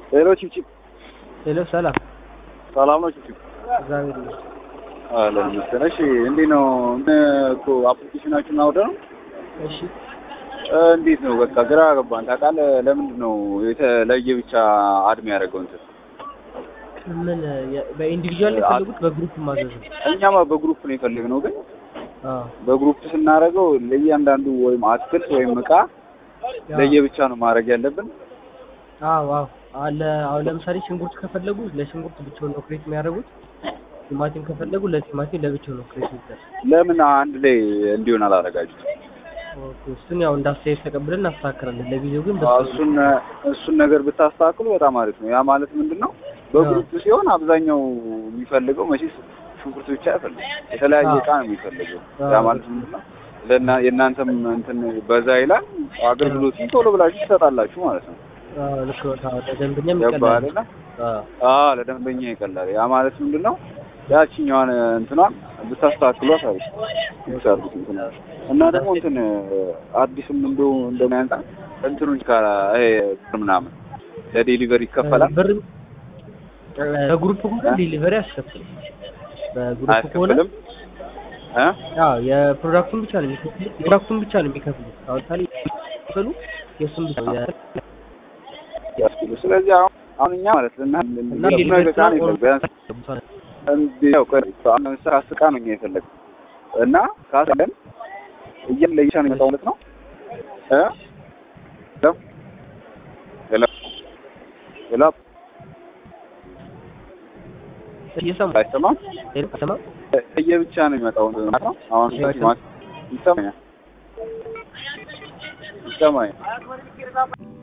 ሄሎ ቺፕቺፕ ሄሎ ሰላም ሰላም ነው ቺፕቺፕ? እግዚአብሔር ይመስገን። አለን ይመስገን። እሺ እንዴት ነው ምን እኮ አፕሊኬሽናችሁን አውደ ነው እሺ እንዴት ነው በቃ ግራ ገባን። ታውቃለህ ለምንድን ነው የተለየ ብቻ አድሜ ያደረገው እንትን ምን የ- በኢንዲቪጁዋል ነው የፈለጉት በግሩፕ ማዘዝ ነው? እኛማ በግሩፕ ነው የፈለግነው ግን አዎ በግሩፕ ስናደርገው ለእያንዳንዱ ወይም አትክልት ወይም እቃ ያው፣ ለየብቻ ነው ማድረግ ያለብን። አዎ አዎ አለ አሁን ለምሳሌ ሽንኩርት ከፈለጉ ለሽንኩርት ብቻውን ነው ክሬት የሚያደርጉት። ቲማቲም ከፈለጉ ለቲማቲም ለብቻው ነው ክሬት የሚደረግ። ለምን አንድ ላይ እንዲሆን አላደረጋችሁት? ኦኬ እሱን ያው እንዳስተያየት ተቀብለን እናስተካክላለን። ለጊዜው ግን አዎ፣ በሱ እሱን እሱን ነገር ብታስተካክሉ በጣም አሪፍ ነው። ያ ማለት ምንድን ነው በግሩፕ ሲሆን አብዛኛው የሚፈልገው መቼስ ሽንኩርት ብቻ አይፈልግም፣ የተለያየ አዎ። እቃ ነው የሚፈልገው። አዎ። ያ ማለት ምንድን ነው ለና የእናንተም እንትን በዛ ይላል፣ አገልግሎቱን ቶሎ ብላችሁ ትሰጣላችሁ ማለት ነው። አዎ ልክ ነው። አዎ ለደንበኛም ገባህ ይቀላል። አይደለ? አዎ አዎ ለደንበኛ ይቀላል። ያ ማለት ምንድን ነው ያቺኛዋን እንትኗን ብታስተካክሏት አሪፍ ነው። ብትሰሩት እንትን እና ደግሞ እንትን አዲስም እንደው እንደሚያንጣ እንትኑን ካላ ይሄ ምናምን ለዴሊቨሪ ይከፈላል ብር በግሩፕ ከሆነ ዴሊቨሪ አያስከፍልም። በግሩፕ ከሆነ አያስከፍልም እ አዎ የፕሮዳክቱን ብቻ ነው የሚከፍሉት። የፕሮዳክቱን ብቻ ነው የሚከፍሉት። አሁን ታዲያ የሚከፍሉ የእሱን ብቻ ነው ያ- ያስከፍሉ። ስለዚህ አሁን አሁን እኛ ማለት እና እና ብዙ ዴሊቨሪ ነገር ቃል የለም ቢያንስ እንዲህ ያው ቆይ አሁን ለምሳሌ አስር ዕቃ ነው እኛ የፈለግነው እና ካለን እያለ ለይሻ ነው የሚመጣው ማለት ነው እ ሄሎ ሄሎ እየሰማ አይሰማም ሰማ ለየብቻ ነው የሚመጣው ማለት ነው አሁን እሺ፣ ይሰማኛል ይሰማኛል